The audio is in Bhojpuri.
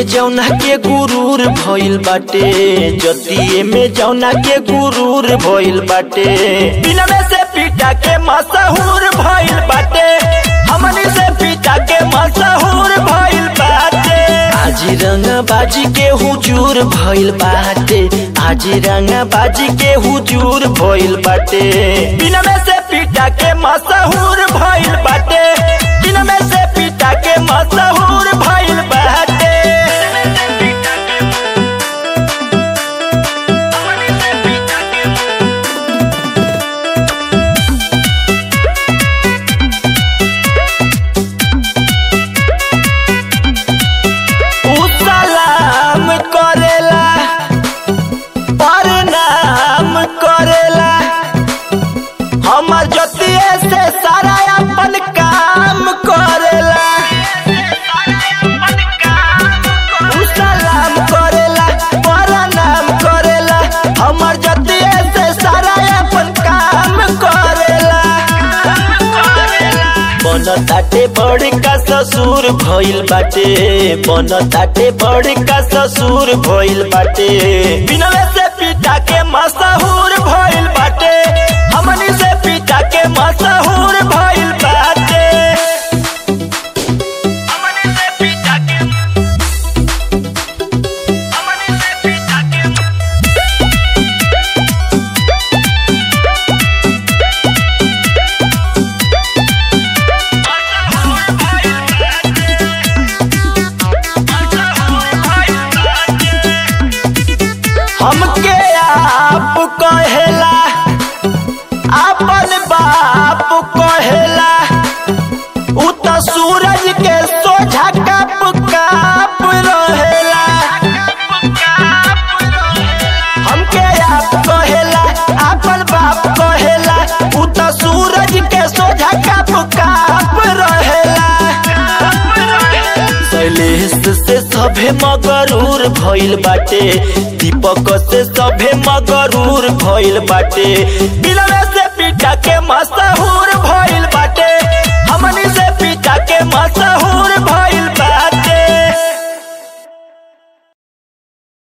में जौना के गुरूर भइल बाटे जतिये में जौना के गुरूर भइल बाटे बिना में से पीटा के मशहूर भइल बाटे हमनी से पीटा के मशहूर भइल बाटे आज रंगा बाजी के हुजूर भइल बाटे आज रंगा बाजी के हुजूर भइल बाटे बिना में से पीटा के मशहूर भइल बाटे बिना में से पीटा के मशहूर भइल बाटे उ सलाम करेला प्रणाम करेला हमर जतिये से सारा अपन काम करेला उ सलाम करेला प्रणाम करेला हमर जतिये से सारा अपन काम करेला बन ताटे बड़ का ससुर भइल बाटे बन ताटे बड़ का ससुर भइल बाटे बिनवे से पिता के मशहूर भइल बाटे हमनी से पिता के मशहूर भइल बाटे हमनी से पिता के हमनी से पिता के हमके आप कहेला अपन बाप कहेला उ त सूरज के सोझा कप काप रहेला हमके आप कहेला अपन बाप कहेला उ त सूरज के सोझा कप काप रहेला शैलेश से सभे मगरूर भइल बाटे दीपक से सभे मगरूर भइल बाटे बिलवे से पीटा के मशहूर